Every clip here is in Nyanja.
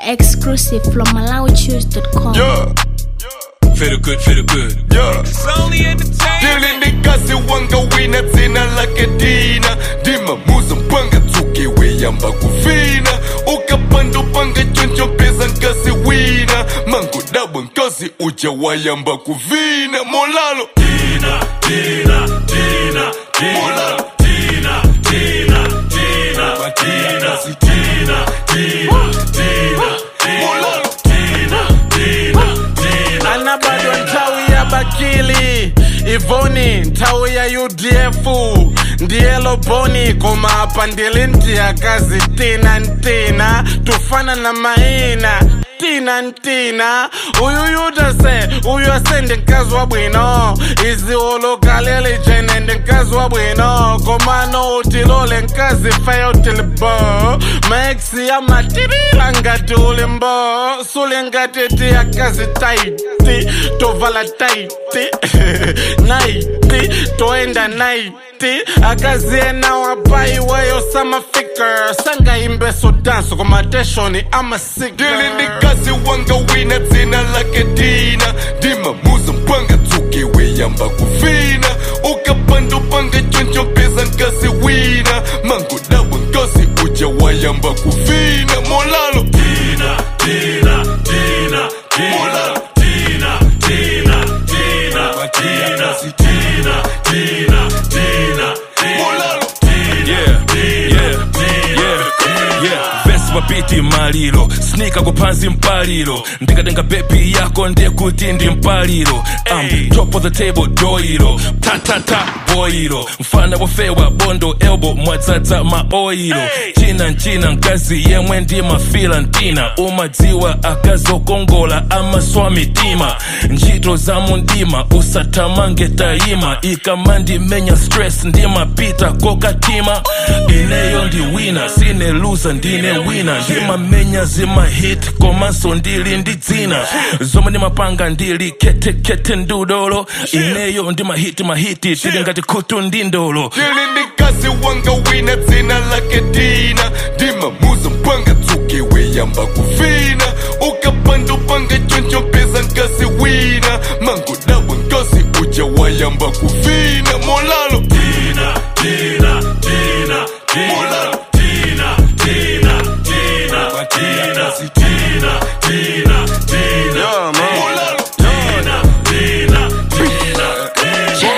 Exclusive from MalawiChoose.com. Yeah, Feel good, feel good. yeah. It's only entertainment. Dili ndikazi wanga wina dzina lake dina ndimamuza mpanga tsuke weyamba kuvina ukapanda upanga choncho mpeza nkasi wina mangodabwa nkasi uja wayamba kuvina molalo Tina, Tina, Tina, Tina, Molalo. Tina, Tina, Tina, Tina, Tina, Tina, Tina, molalo Tina, Tina, Tina. ana bado nthawi ya bakili ivoni nthawi ya udf ndiye loboni koma apa ndili ndiyakazi tina ntina tufana na maina tina ntina uyu yutase uyu ase ndi mkazi wa bwino izi ulukaleli jene ndi mkazi wa bwino komano utilole mkazi feyo tilibo maexi amatirila ngati ulimbo suli ngati tiyakazi taiti tovala taiti naiti toenda naiti akaziena wapaiweyo samafika sangaimbe sodanso komateshoni amasika Dili ndikazi wanga wina dzina lake dina ndimamuza mpanga tsuke weyamba kuvina ukapanda upanga choncho mpeza nkasi wina mangodabwa nkasi uja wayamba kuvina molalo Tina, Tina, Tina, Tina, Molalo. Tina, Tina, Tina, Tina, Tina, Tina, Tina, molalo Yeah, yeah, yeah, yeah. Vesi mapiti maliro snika kupansi mpaliro ndikatenga bebi yako ndiye kuti ndi mpaliro um, top of the table doiro tatata boiro mfana wofewa bondo elbo mwadzadza maoiro china nchina mkazi yemwe ndi mafila ntina umadziwa akazokongola amaswa mitima ntchito za mundima usathamange tayima ikamandimenya stress ndimapita kokatima ineyo ndi wina sine luza ndine wina ndimamenya zimahit komanso ndili ndi dzina zomwe ndimapanga ndili khetekhete ndudolo ineyo ndimahiti mahiti tili ngati khutu ndi ndolo Dili ndikazi wanga wina dzina lake dina ndimamuza mpanga tsuke weyamba kuvina ukapanda upanga choncho mpeza nkasi wina mangodabwa nkasi uja wayamba kuvina molalo Tina, Tina, Tina, Tina, Molalo. Tina, Tina, Tina, Tina, Tina, Tina, Tina, Yeah, man. molalo Tina, Tina, Tina,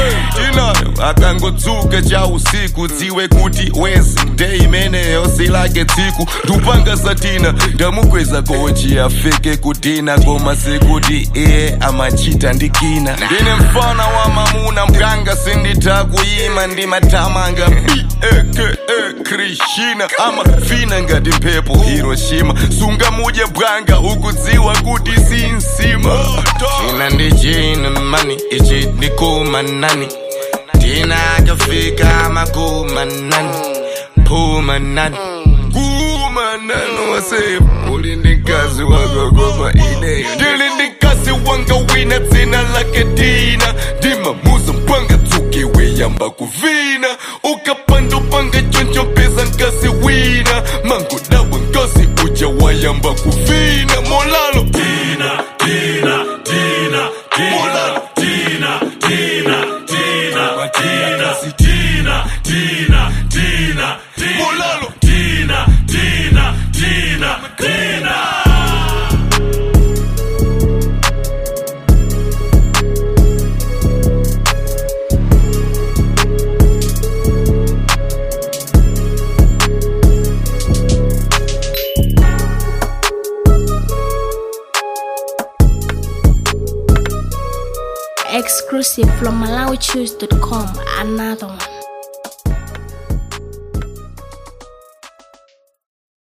tinayo akangotsuka cha usiku dziwe kuti wezi nde imeneyo silake tsiku ndupanga satina ndamukweza kochi afike kutina koma sekuti iye amachita ndikina ndine mfana wa mamuna mganga sinditha kuyima ndimatamanga beke krishina amafina ngati mphepo hiroshima sunga mudye bwanga ukudziwa kuti sinsima china ndi china mani ichi ndikumanani tina akafika makumanani pumanani kumanani wase uli ndi mkazi wakokoma ineyo ndili ndi mkazi wanga wina dzina lake dina ndimamuza mpanga tsuke weyamba kuvina ukapanda upanga choncho mpeza nkasi wina mangodabwa nkasi uja wayamba kuvina molalo Tina, Tina, Tina, Tina, Molalo. Tina, Tina, Tina, Tina, Tina, Tina, Tina, Tina, Molalo. Tina, Tina, Tina, Tina. Exclusive from MalawiChoose.com. Another one.